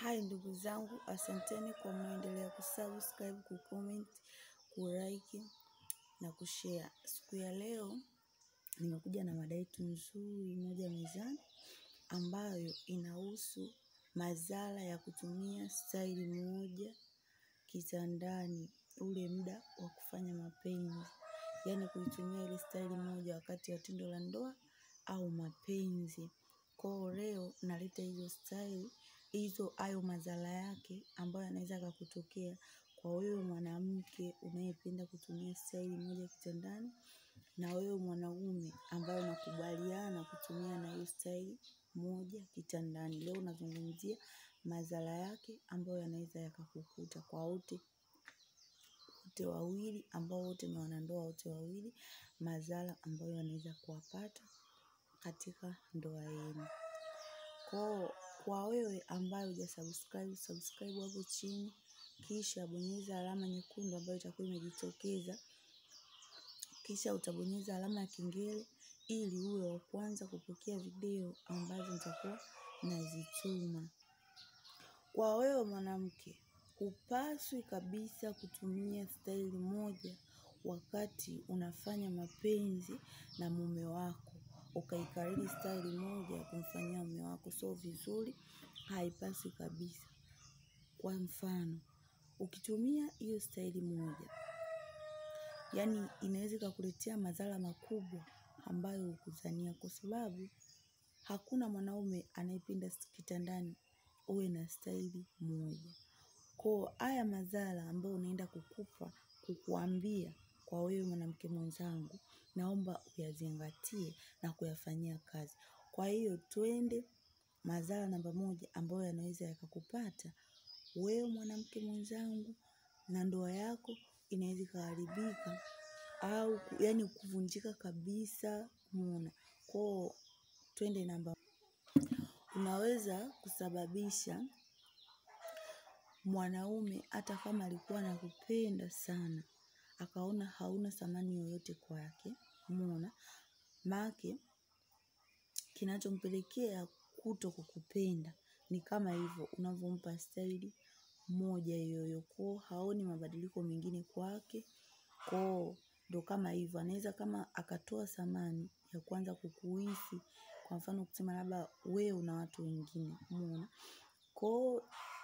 Hai ndugu zangu, asanteni kwa mnaendelea kusubscribe, kucomment, kulike na kushare. Siku ya leo nimekuja na mada yetu nzuri moja mezani ambayo inahusu madhara ya kutumia staili moja kitandani ule muda wa kufanya mapenzi. Yaani kuitumia ile staili moja wakati wa tendo la ndoa au mapenzi. Kwa leo naleta hizo staili hizo hayo madhara yake ambayo yanaweza yakakutokea kwa wewe mwanamke unayependa kutumia staili moja kitandani na wewe mwanaume ambaye unakubaliana kutumia na hiyo staili moja kitandani. Leo nazungumzia madhara yake ambayo yanaweza yakakukuta kwa wote wote wawili ambao wote ni wanandoa wote wawili madhara ambayo yanaweza kuwapata katika ndoa yenu. Kwa kwa wewe ambaye hujasubscribe, subscribe hapo chini, kisha bonyeza alama nyekundu ambayo itakuwa imejitokeza, kisha utabonyeza alama ya kengele ili uwe wa kwanza kupokea video ambazo nitakuwa nazituma. Kwa wewe mwanamke, hupaswi kabisa kutumia staili moja wakati unafanya mapenzi na mume wako. Ukaikariri staili moja ya kumfanyia mume wako sio vizuri, haipaswi kabisa. Kwa mfano, ukitumia hiyo staili moja, yaani inaweza ikakuletea madhara makubwa ambayo hukudhania kwa sababu hakuna mwanaume anayependa kitandani uwe na staili moja. Kwa haya madhara ambayo unaenda kukupa kukuambia kwa wewe mwanamke mwenzangu, naomba uyazingatie na kuyafanyia kazi. Kwa hiyo twende madhara namba moja ambayo yanaweza yakakupata wewe mwanamke mwenzangu na ndoa yako inaweza ikaharibika au yaani kuvunjika kabisa umeona. Kwa twende namba unaweza kusababisha mwanaume hata kama alikuwa anakupenda sana akaona hauna thamani yoyote kwake umeona maanake kinachompelekea kutokukupenda ni kama hivyo unavyompa staili moja hiyo kwa haoni mabadiliko mengine kwake kwa ndo kama hivyo anaweza kama akatoa thamani ya kuanza kukuhisi kwa mfano kusema labda wewe una watu wengine umeona kwa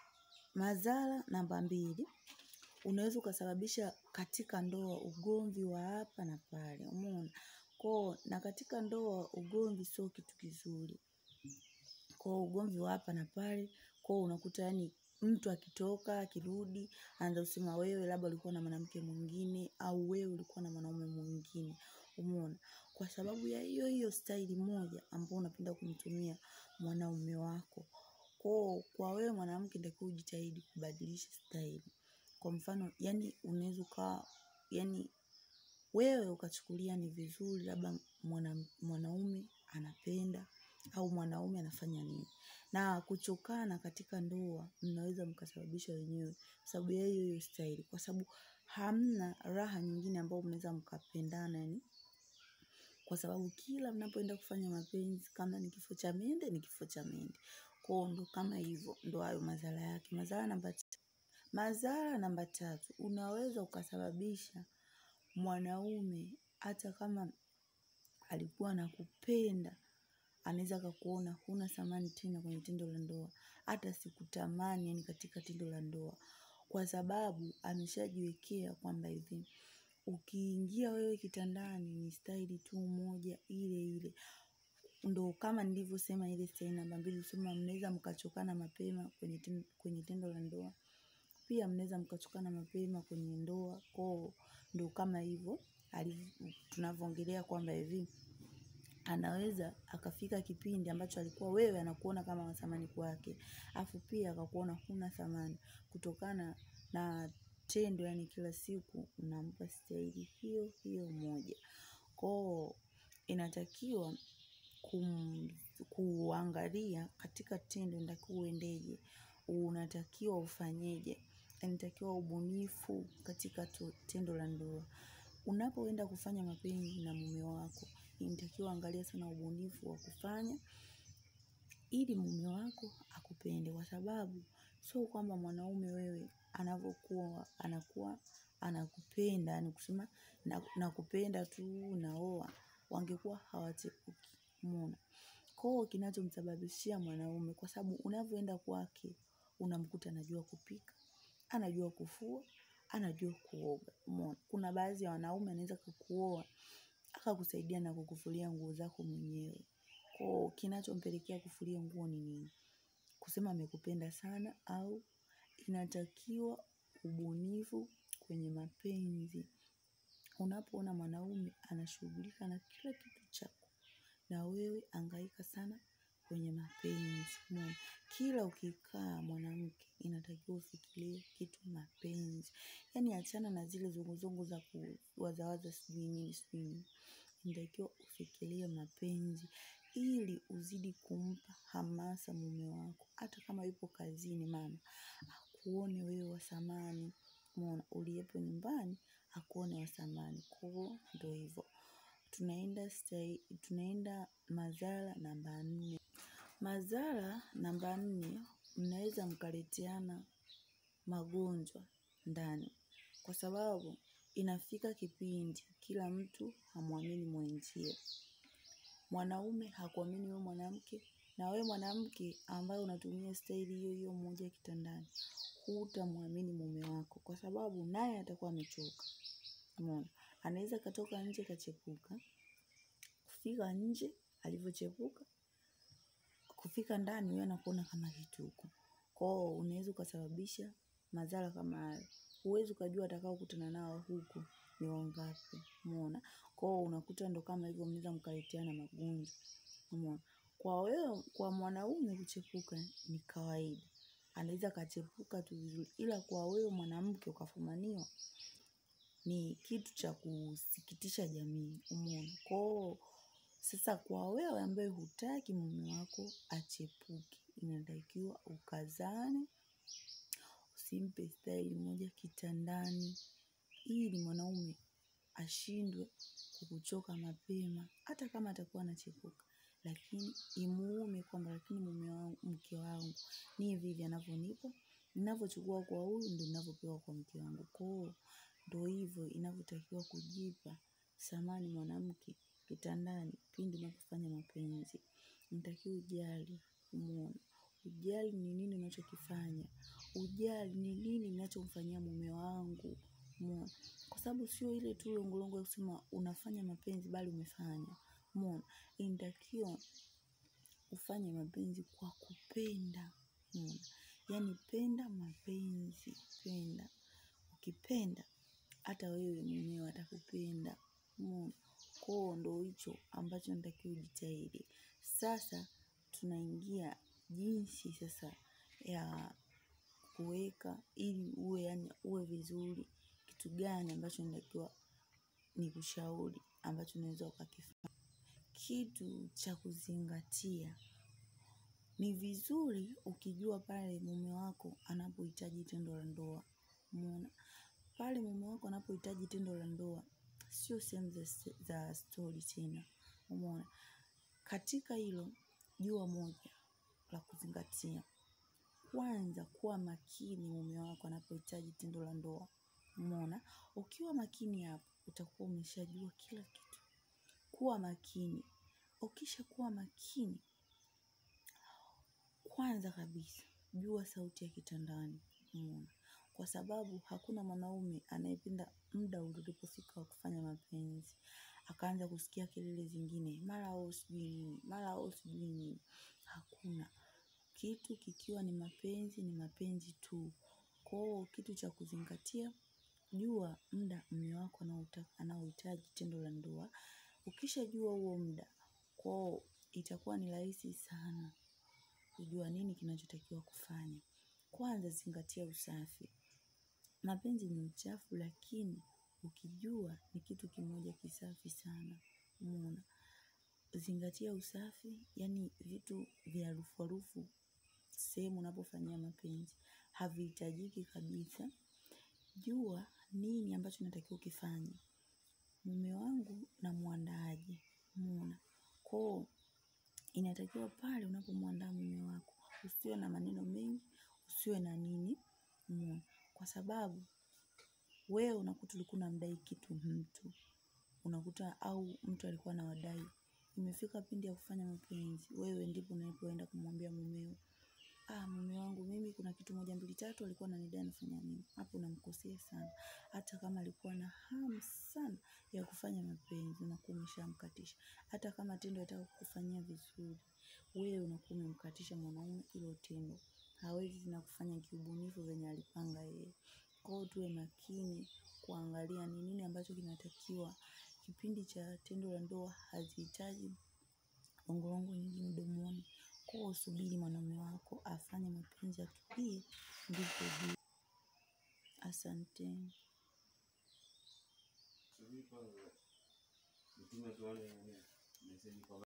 madhara namba mbili unaweza ukasababisha katika ndoa ugomvi wa hapa na pale umeona kwa na katika ndoa ugomvi sio kitu kizuri kwa ugomvi wa hapa na pale kwa unakuta yaani mtu akitoka akirudi anaanza kusema wewe labda ulikuwa na mwanamke mwingine au wewe ulikuwa na mwanaume mwingine umeona kwa sababu ya hiyo hiyo staili moja ambayo unapenda kumtumia mwanaume wako kwa kwa wewe mwanamke nitakiwa ujitahidi kubadilisha staili kwa mfano yaani unaweza ukawa yaani wewe ukachukulia ni vizuri labda mwanaume anapenda au mwanaume anafanya nini na kuchokana katika ndoa mnaweza mkasababisha wenyewe kwa sababu ya hiyo hiyo staili kwa sababu hamna raha nyingine ambayo mnaweza mkapendana yaani kwa sababu kila mnapoenda kufanya mapenzi kama ni kifo cha mende ni kifo cha mende kwa ndo kama hivyo ndo hayo madhara yake madhara namba madhara namba tatu unaweza ukasababisha mwanaume hata kama alikuwa anakupenda anaweza akakuona huna thamani tena kwenye tendo la ndoa hata sikutamani yaani katika tendo la ndoa kwa sababu ameshajiwekea kwamba hivi ukiingia wewe kitandani ni staili tu moja ile ile ndo kama nilivyosema ile staili namba mbili sema mnaweza mkachokana mapema kwenye tendo, kwenye tendo la ndoa pia mnaweza mkachokana mapema kwenye ndoa kwa ndo kama hivyo tunavyoongelea kwamba hivi anaweza akafika kipindi ambacho alikuwa wewe anakuona kama wa thamani kwake alafu pia akakuona huna thamani kutokana na tendo yaani kila siku unampa staili hiyo hiyo moja kwa inatakiwa kum, kuangalia katika tendo inatakiwa uendeje unatakiwa ufanyeje inatakiwa ubunifu katika tu, tendo la ndoa unapoenda kufanya mapenzi na mume wako inatakiwa angalia sana ubunifu wa kufanya ili mume wako akupende kwa sababu sio kwamba mwanaume wewe anavyokuwa anakuwa anakupenda yani kusema na- nakupenda tu naoa wangekuwa hawachepuki umeona kwao kinachomsababishia mwanaume kwa sababu unavyoenda kwake unamkuta anajua kupika anajua kufua anajua kuoga umeona kuna baadhi ya wanaume anaweza kukuoa akakusaidia na kukufulia nguo zako mwenyewe kwao kinachompelekea kufulia nguo ni nini kusema amekupenda sana au inatakiwa ubunifu kwenye mapenzi unapoona mwanaume anashughulika na kila kitu chako na wewe angaika sana kwenye mapenzi umeona kila ukikaa mwanamke inatakiwa ufikirie kitu mapenzi yaani achana na zile zunguzungu za kuwazawaza sijui nini sijui nini inatakiwa ufikirie mapenzi ili uzidi kumpa hamasa mume wako hata kama yupo kazini mama akuone wewe wa thamani umeona uliyepo nyumbani akuone wa thamani kwao ndo hivyo tunaenda stai, tunaenda madhara namba nne madhara namba nne mnaweza mkaleteana magonjwa ndani kwa sababu inafika kipindi kila mtu hamwamini mwenzie mwanaume hakuamini wewe mwanamke na wewe mwanamke ambaye unatumia staili hiyo hiyo moja kitandani hutamwamini mume wako kwa sababu naye atakuwa amechoka umeona anaweza katoka nje kachepuka kufika nje alivyochepuka kufika ndani wewe anakuona kama kituko kwao unaweza ukasababisha madhara kama hayo huwezi ukajua atakao kutana nao huku ni wangapi umeona kwao unakuta ndo kama hivyo mnaweza mkaleteana magonjwa umeona kwa wewe kwa mwanaume kuchepuka ni kawaida anaweza kachepuka tu vizuri ila kwa wewe mwanamke ukafumaniwa ni kitu cha kusikitisha jamii umeona kwao sasa kwa wewe ambaye hutaki mume wako achepuke inatakiwa ukazane usimpe staili moja kitandani ili mwanaume ashindwe kukuchoka mapema hata kama atakuwa anachepuka lakini imuume kwamba lakini mume wangu mke wangu ni hivi hivi anavyonipa ninavyochukua kwa huyu ndo ninavyopewa kwa mke wangu kwao ndo hivyo inavyotakiwa kujipa thamani mwanamke kitandani pindi unapofanya mapenzi nitakiwa ujali umeona ujali ni nini unachokifanya ujali ni nini ninachomfanyia mume wangu umeona kwa sababu sio ile tu longolongo ya kusema unafanya mapenzi bali umefanya umeona inatakiwa ufanye mapenzi kwa kupenda umeona yaani penda mapenzi penda ukipenda hata wewe mwenyewe atakupenda umeona kwao ndo hicho ambacho natakiwa ujitahidi sasa tunaingia jinsi sasa ya kuweka ili uwe yani uwe vizuri kitu gani ambacho natakiwa ni kushauri ambacho unaweza ukakifanya kitu cha kuzingatia ni vizuri ukijua pale mume wako anapohitaji tendo la ndoa umeona pale mume wako anapohitaji tendo la ndoa sio sehemu za, za stori tena umeona katika hilo jua moja la kuzingatia kwanza kuwa makini mume wako anapohitaji tendo la ndoa umeona ukiwa makini hapo utakuwa umeshajua kila kitu kuwa makini ukisha kuwa makini kwanza kabisa jua sauti ya kitandani umeona kwa sababu hakuna mwanaume anayependa muda ulipofika wa kufanya mapenzi akaanza kusikia kelele zingine mara au sijui nini mara au sijui nini hakuna kitu kikiwa ni mapenzi ni mapenzi tu kwao kitu cha kuzingatia jua muda mume wako anaohitaji tendo la ndoa ukishajua huo muda kwao itakuwa ni rahisi sana kujua nini kinachotakiwa kufanya kwanza zingatia usafi mapenzi ni uchafu lakini ukijua ni kitu kimoja kisafi sana umeona zingatia usafi yani vitu vya harufu harufu sehemu unapofanyia mapenzi havihitajiki kabisa jua nini ambacho natakiwa ukifanye mume wangu namwandaaje umeona kwao inatakiwa pale unapomwandaa mume wako usiwe na maneno mengi usiwe kusiwe na nini umeona kwa sababu wewe unakuta ulikuwa unamdai kitu mtu unakuta au mtu alikuwa anawadai imefika pindi ya kufanya mapenzi wewe ndipo unapoenda kumwambia mumeo ah mume wangu mimi kuna kitu moja mbili tatu alikuwa ananidai nifanya nini hapo unamkosea sana hata kama alikuwa na hamu sana ya kufanya mapenzi unakuwa umeshamkatisha hata kama tendo ataka kukufanyia vizuri wewe unakuwa umemkatisha mwanaume hilo tendo hawezi tena kufanya kiubunifu venye alipanga yeye kwa hiyo tuwe makini kuangalia ni nini ambacho kinatakiwa kipindi cha tendo la ndoa hazihitaji longolongo nyingi mdomoni kwa hiyo usubiri mwanaume wako afanye mapenzi atulie ndipo ujue asanteni Subiri kwanza. Nitume tuone nini. Meseji kwa